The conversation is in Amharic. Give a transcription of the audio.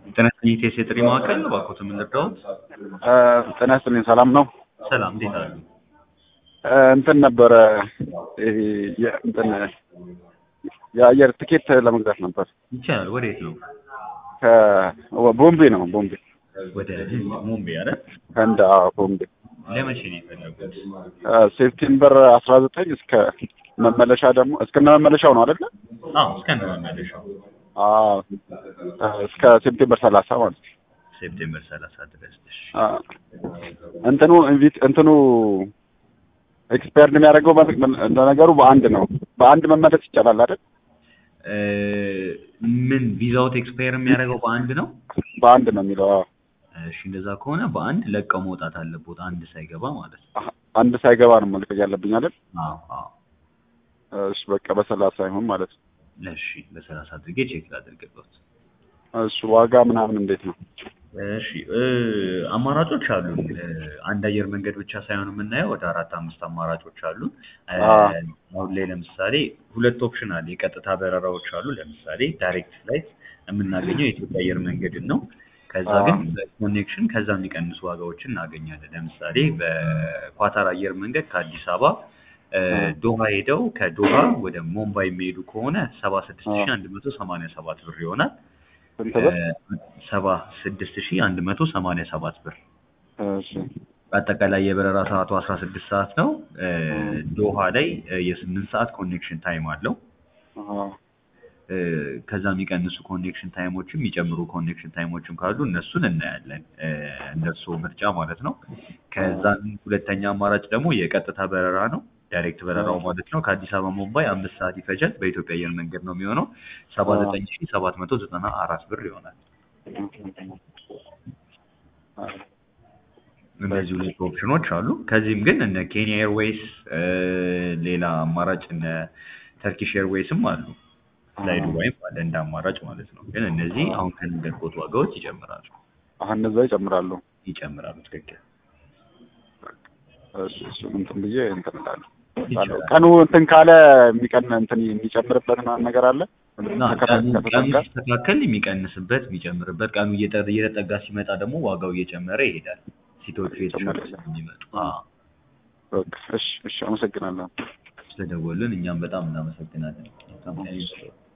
ጤና ይስጥልኝ ቴስ የጥሪ ማዕከል እባክዎት ምን ልርዳዎት? ጤና ይስጥልኝ ሰላም ነው። ሰላም እንዴት አሉ? እንትን ነበረ ይሄ የ- እንትን የአየር ትኬት ለመግዛት ነበር። ይቻላል። ወዴት ነው? ከቦምቤ ነው ቦምቤ ወደ ህንድ ሙምቤ አይደል? ህንድ አዎ፣ ቦምቤ ለመቼ ነው የፈለጉት? ሴፕቴምበር አስራ ዘጠኝ እስከ መመለሻ ደግሞ እስከነ መመለሻው ነው አይደለ? አዎ እስከነ መመለሻው አዎ እስከ ሴፕቴምበር ሰላሳ ማለት ነው። ሴፕቴምበር ሰላሳ ድረስ። እሺ። አዎ። እንትኑ ኢንቪት እንትኑ ኤክስፓየርድ የሚያደርገው ለነገሩ በአንድ ነው። በአንድ መመለስ ይቻላል አይደል? እ ምን ቪዛውት ኤክስፓየር የሚያደርገው በአንድ ነው? በአንድ ነው የሚለው። አዎ። እሺ እንደዛ ከሆነ በአንድ ለቀው መውጣት አለቦት አንድ ሳይገባ ማለት ነው። አሀ፣ አንድ ሳይገባ ነው መልቀቅ ያለብኝ አይደል? አዎ አዎ። እሺ በቃ በሰላሳ ይሁን ማለት ነው። እሺ በሰላሳ አድርጌ ቼክ ላድርግበት። እሺ ዋጋ ምናምን እንዴት ነው? እሺ እ አማራጮች አሉ። አንድ አየር መንገድ ብቻ ሳይሆን የምናየው ወደ አራት አምስት አማራጮች አሉ። እ አ። አሁን ላይ ለምሳሌ ሁለት ኦፕሽን አለ። የቀጥታ በረራዎች አሉ። ለምሳሌ ዳይሬክት ፍላይት የምናገኘው የኢትዮጵያ አየር መንገድን ነው። ከዛ አ። ግን በኮኔክሽን ከዛ የሚቀንሱ ዋጋዎችን እናገኛለን። ለምሳሌ በኳታር አየር መንገድ ከአዲስ አበባ እ ዶሃ ሄደው ከዶሃ ወደ ሙምባይ የሚሄዱ ከሆነ ሰባ ስድስት ሺ አንድ መቶ ሰማንያ ሰባት ብር ይሆናል። ስንት ብር? ሰባ ስድስት ሺ አንድ መቶ ሰማንያ ሰባት ብር። እሺ አጠቃላይ የበረራ ሰዓቱ አስራ ስድስት ሰዓት ነው። እ ዶሃ ላይ እ የስምንት ሰዓት ኮኔክሽን ታይም አለው። አሀ። እ ከዛ የሚቀንሱ ኮኔክሽን ታይሞችም የሚጨምሩ ኮኔክሽን ታይሞችም ካሉ እነሱን እናያለን። እ እንደሱ ምርጫ ማለት ነው። ከዛ ሁለተኛ አማራጭ ደግሞ የቀጥታ በረራ ነው። ዳይሬክት በረራው ማለት ነው ከአዲስ አበባ ሙምባይ አምስት ሰዓት ይፈጃል። በኢትዮጵያ አየር መንገድ ነው የሚሆነው። ሰባ ዘጠኝ ሺ ሰባት መቶ ዘጠና አራት ብር ይሆናል። እነዚህ ሁለት ኦፕሽኖች አሉ። ከዚህም ግን እነ ኬንያ ኤርዌይስ እ ሌላ አማራጭ እነ ተርኪሽ ኤርዌይስም አሉ። ላይ ዱባይም አለ እንደ አማራጭ ማለት ነው። ግን እነዚህ አሁን ከነገርኩት ዋጋዎች ይጨምራሉ አሁን እነዛ ይጨምራሉ። ይጨምራሉ። ትክክል እሺ እሺ እንትን ብዬ እንትን እላለሁ። ይቻላል። ቀኑ እንትን ካለ የሚቀን እንትን የሚጨምርበት ምናምን ነገር አለ። እና ቀኑ ቀኑ ሲስተካከል የሚቀንስበት የሚጨምርበት ቀኑ እየጠ- እየተጠጋ ሲመጣ ደግሞ ዋጋው እየጨመረ ይሄዳል። ሲቶቹ የተሻለ ስለሚመጡ አዎ። በቃ እሺ እሺ አመሰግናለሁ። ስለደወልን እኛም በጣም እናመሰግናለን። መልካም ቀን ይሁንልዎት።